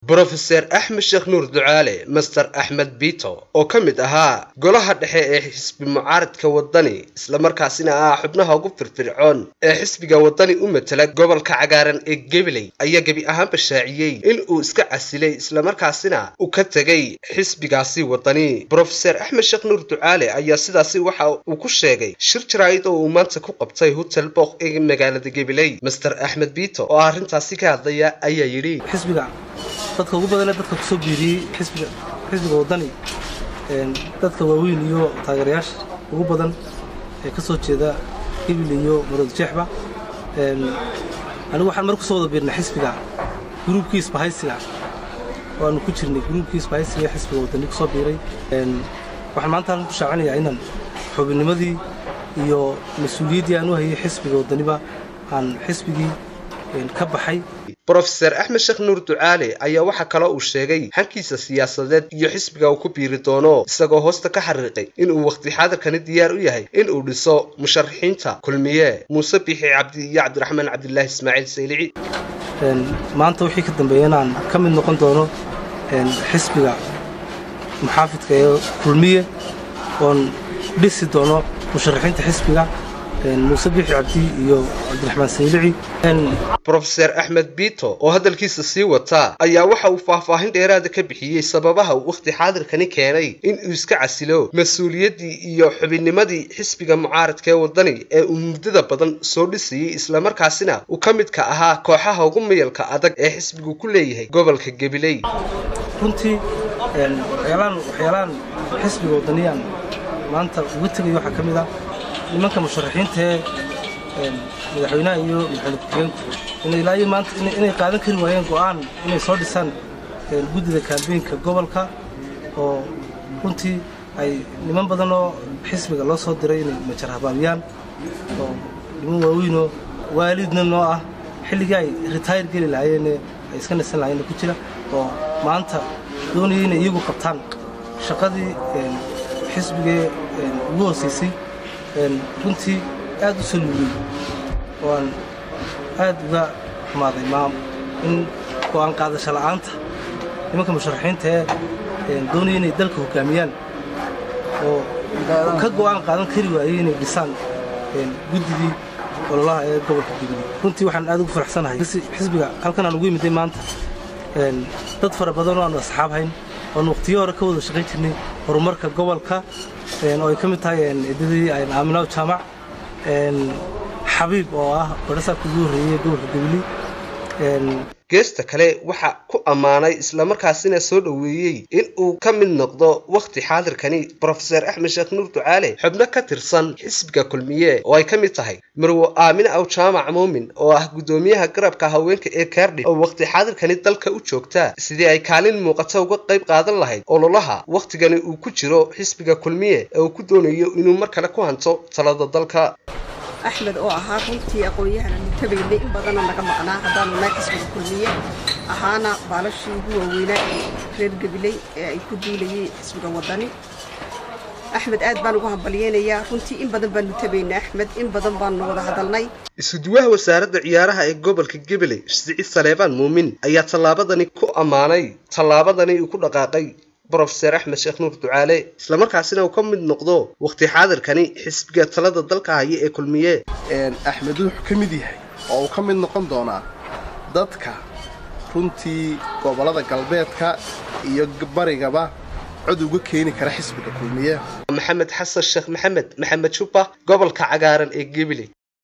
brofeser axmed sheekh nuur ducaale master axmed bito oo ka mid ahaa golaha dhexe ee xisbi mucaaradka wadani islamarkaasina ah xubnaha ugu firfircoon ee xisbiga wadani u matela gobolka cagaaran ee gabiley ayaa gebi ahaanba shaaciyey in uu iska casilay islamarkaasina uu ka tegay xisbigaasi wadani brofeser axmed sheekh nuur ducaale ayaa sidaasi waxa uu ku sheegay shir jaraa'id oo uu maanta ku qabtay hotel book ee magaalada gabiley master axmed bito oo arrintaasi ka hadlaya ayaa yidhi dadka ugu badanee dadka kusoo biiriyey xisbiga xisbiga waddani dadka waaweyn iyo taageerayaasha ugu badan ee ka soo jeeda hibil iyo marood jeexba anigu waxaan mar kusoo wada biirnay xisbiga gruubkii isbahaysiga oo aanu ku jirnay gruubkii isbahaysiga ee xisbiga waddani kusoo biiray waxaan maanta halkan ku shaacinayaa inaan xubinnimadii iyo mas-uuliyaddii aan u hayay xisbiga waddaniba aan xisbigii ka baxay brofeser axmed sheekh nuur ducaale ayaa waxaa kaloo uu sheegay hankiisa siyaasadeed iyo xisbiga uu ku biiri doono isagoo hoosta ka xariiqay inuu wakhti xaadirkani diyaar u yahay in uu dhiso musharaxiinta kulmiye muuse biixi cabdi iyo cabdiraxmaan cabdilaahi ismaaciil saylici maanta wixii ka dambeeya inaan ka mid noqon doono xisbiga muxaafidka ee kulmiye oon dhisi doono musharaxiinta xisbiga muuse biixi cabdi iyo cabdiraxmaan saylici brofeser axmed bito oo hadalkiisa sii wataa ayaa waxa uu faahfaahin dheeraada ka bixiyey sababaha uu wakhti xaadirkani keenay in uu iska casilo mas-uuliyaddii iyo xubinnimadii xisbiga mucaaradka ee waddani ee uu muddada badan soo dhisayey islamarkaasina uu ka midka ahaa kooxaha ugu mayalka adag ee xisbigu ku leeyahay gobolka gabiley runtii waxyaalaan xisbiga waddaniyan maanta uga tegaya waxaa ka mid ah nimanka musharaxiinta ee madaxweynaha iyo madaxweyne ku-xigeenku inay ilaa iyo maanta inay qaadan kari waayeen go'aan inay soo dhisaan guddida kaambeynka gobolka oo runtii ay niman badan oo xisbiga loo soo diray inay majar habaabiyaan oo niman waaweynoo waalidna noo ah xilligii ay ritayr geli lahaayeen ay iska nasan lahayeenna ku jira oo maanta doonaya inay iyagu qabtaan shaqadii xisbigee ugu hoosaysay runtii aad u soo luuliyey oo aan aad uga xumaaday maam in go'aan qaadasho la'aanta nimanka musharaxiinta ee doonaya inay dalka hoggaamiyaan oo ka go'aan qaadan kari waayey inay dhisaan guddidii ololaha ee gobolka gabiley runtii waxaan aad ugu faraxsanahay xisbiga halkan aan ugu yimiday maanta dad fara badan oo aanu asxaab hayn oon wakhtiyo hore ka wada shaqayn jirnay horumarka gobolka oo ay ka mid tahay ciidadii aaminaw jaamac xabiib oo ah barasaabka ugu horreeyey gobolka gabiley geesta kale waxa ku ammaanay islamarkaasina soo dhoweeyey in uu ka mid noqdo wakhti xaadirkani brofeser axmed sheekh nuur ducaale xubno ka tirsan xisbiga kulmiye oo ay ka mid tahay marwo aamine aw jaamac muumin oo ah guddoomiyaha garabka haweenka ee kaardhif oo wakhti xaadirkani dalka u joogta sidii ay kaalin muuqata uga qayb qaadan lahayd ololaha wakhtigani uu ku jiro xisbiga kulmiye ee uu ku doonayo inuu mar kale ku hanto talada dalka axmed oo ahaa runtii aqoon-yahana nutabaynay in badana naga maqnaa haddaanu nahay xisbiga kulmiye ahaana baalashii ugu waaweynaa ee reer gabiley ee ay ku duulayeen xisbiga waddani axmed aad baan ugu hambalyeynayaa runtii in badan baanu tabaynay axmed in badan baanu wada hadalnay isuduwaha wasaaradda ciyaaraha ee gobolka gabiley siciid saleebaan muumin ayaa tallaabadani ku ammaanay tallaabadani uu ku dhaqaaqay brofeser axmed sheekh nuur ducaale islamarkaasina uu ka mid noqdo wakhti xaadirkani xisbiga talada dalka haya ee kulmiye axmed wuxuu ka mid yahay oo uu ka mid noqon doonaa dadka runtii gobollada galbeedka iyo barigaba cod uga keeni kara xisbiga kulmiye maxamed xasan sheekh maxamed maxamed jubba gobolka cagaaran ee gabiley